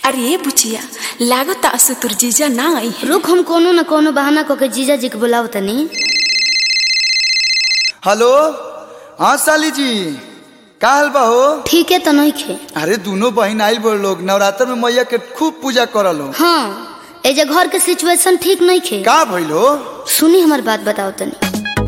अरे बुचिया लागत असु तुर जीजा ना आई है रुक हम कोनो न कोनो बहाना क के जीजा जी के बुलाव तनी हेलो हाँ साली जी का हाल बा हो ठीक है तो नहीं खे अरे दोनों बहन आइल बड़ लोग नवरात्र में मैया के खूब पूजा करल हो हाँ ए जे घर के सिचुएशन ठीक नहीं खे का भइल हो सुनी हमार बात बताओ तनी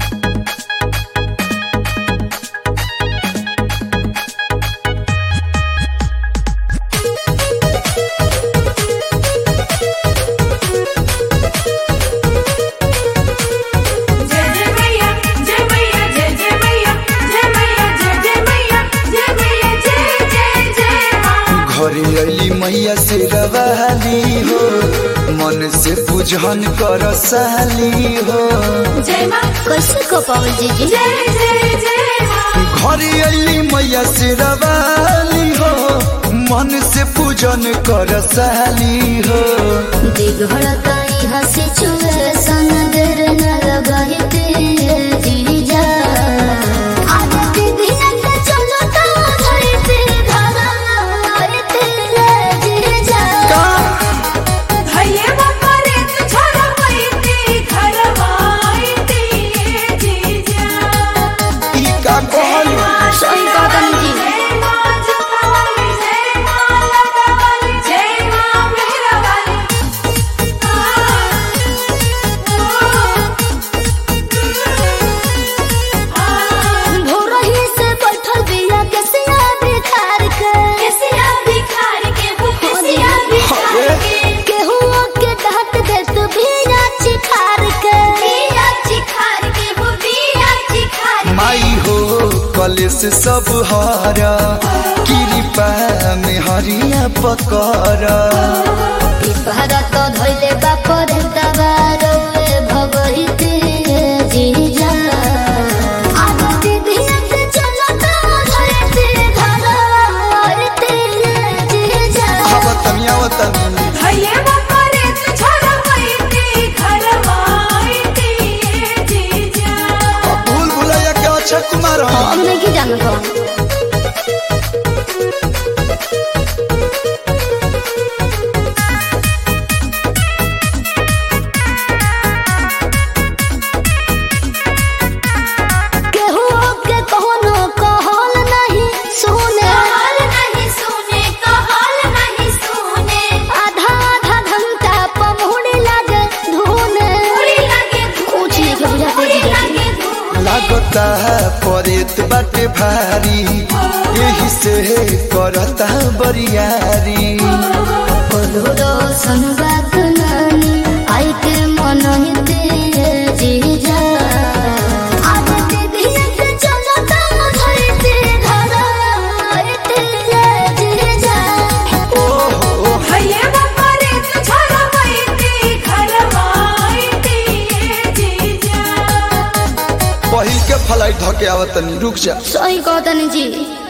जय जय मैया जय मैया जय जय मैया जय मैया जय जय मैया जय मैया जय जय जय माँ घरे अली मैया से रवाली हो मन से पूजन कर साली हो जय माँ कैसे को पावल जीजी जय जय जय माँ घरे अली मैया से रवाली हो मन से पूजन कर साली हो दिघड़ता यहाँ सिचुएशन देर न लगाई तेरे जीजा आज दीदिया के चलो तो धरती धरा तेरे जीजा भैया बाबा रे तू छोड़ा मैती घर माईती ये जीजा ई का कहलू सही कहा तनी जी जय माँ जगदम्बा जय माँ लतावाली जय माँ मेहरावाली भोरही से बैठल बिया के सिया बिखार के केसिया बिखार के वो केसिया बिखार के केहू के डांट दे तू बिया चिखार के बिया चिखार के वो बिया चिखार माई हो कलेस सब हारा कृपा में हरिया पकड़ा भारत धैले बापर दबारो भगवती जीजा आज दीदिया के चलो तो धरती धरती जीजा आवतनी आवतनी भैया बाबा रे तू छोड़ा मैती घर माईती ये जीजा भूल भुलैया के अक्षय कुमार हो हम नहीं जानत हो केहू के कोनो कहल नहीं सुने कहल नहीं सुने कहल नहीं सुने आधा आधा घंटा पमहुड़ी लागे धुने उड़ी लगे कुछ नहीं के बुझाते उड़ी जीजा जी। लगे धूल लागता परेत बाटे भारी यही से करता बरियारी कलोरो संबाद नानी आई के मन हिते जीजा आज दीदिया के चलो तो धरती धरती जीजा ओहो भैया बाबा रे तू छोड़ा मैती घर माईती ये जीजा पहिल के फ्लाइट धके आवतनी रुक जा सही कहतनी जी